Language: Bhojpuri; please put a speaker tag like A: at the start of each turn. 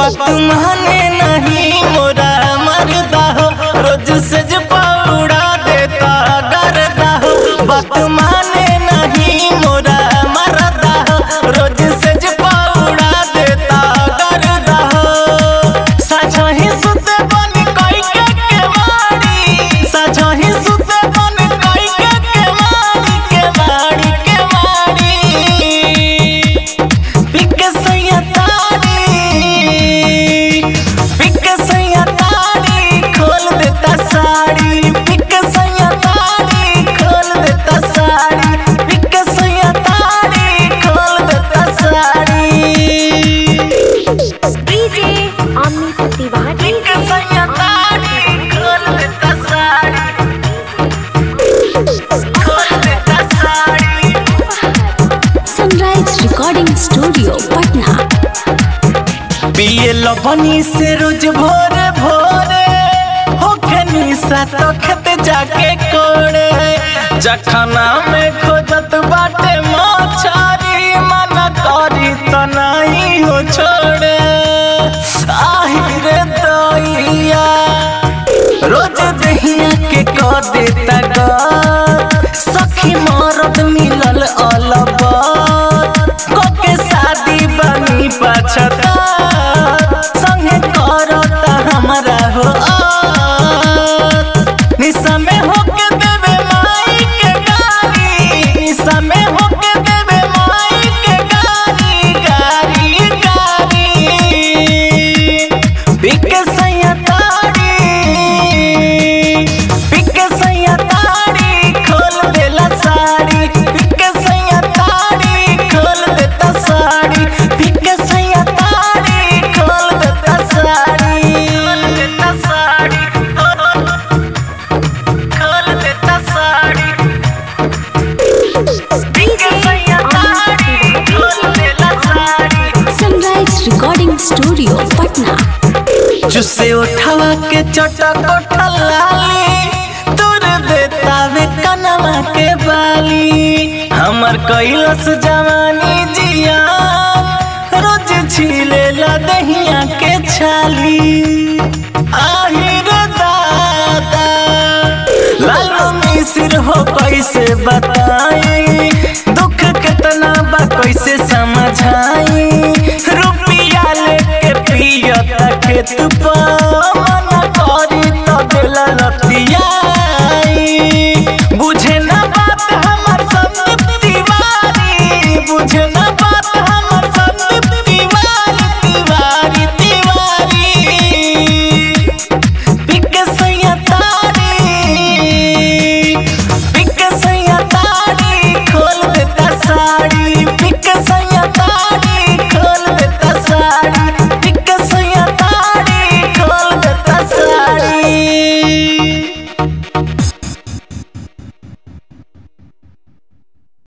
A: बात माने नहीं मोरा मरदा हो रोज से जो पौड़ा देता करदा हो बात माने नहीं मोरा मरदा हो रोज से जो पौड़ा देता करदा हो साझा ही सुते बन कोई के के मारी साझा ही सुते बन कोई के के मारी के मारी के मारी पिक सैया तारी पिक सैया तारी खोल देता साड़ी पिक सैया तारी खोल देता साड़ी पिक सैया तारी खोल देता साड़ी
B: डीजे अमित तिवारी
A: पिक सैया तारी खोल देता साड़ी खोल देता sari
B: sunrise recording studio Patna
A: पिए लबनी से रोज भोरे भोरे होखे निशा तो खेत जाके कोड़े जखना में खोजत बाटे मछरी मन करी तो नहीं हो छोड़े आही रे दैया रोज दहिया के क देता ग सखी मरद मिलल अलबत कोके शादी बनी पछता संगे करता हमरा हो आत। निशा में होके देवे माई के गाली निशा में होके देवे माई के गाली गाली गाली पिक सैया तारी पिक सैया तारी खोल देला साड़ी पिक सैया तारी खोल देता साड़ी पिक सैया तारी खोल देता साड़ी खोल देता साड़ी खोल देता साड़ी पिक सैया तारी खोल देला sari
B: sunrise recording studio Patna
A: जुसे उठावा के चटा कोठा लाली तोर देता वे कनवा के बाली हमर कैलस जवानी जिया रोज छीले ला दहिया के छाली आही रे दादा लालू मिसिर हो कैसे बताई दुख कितना बा कैसे समझाई रुपिया लेके पियता खेत पर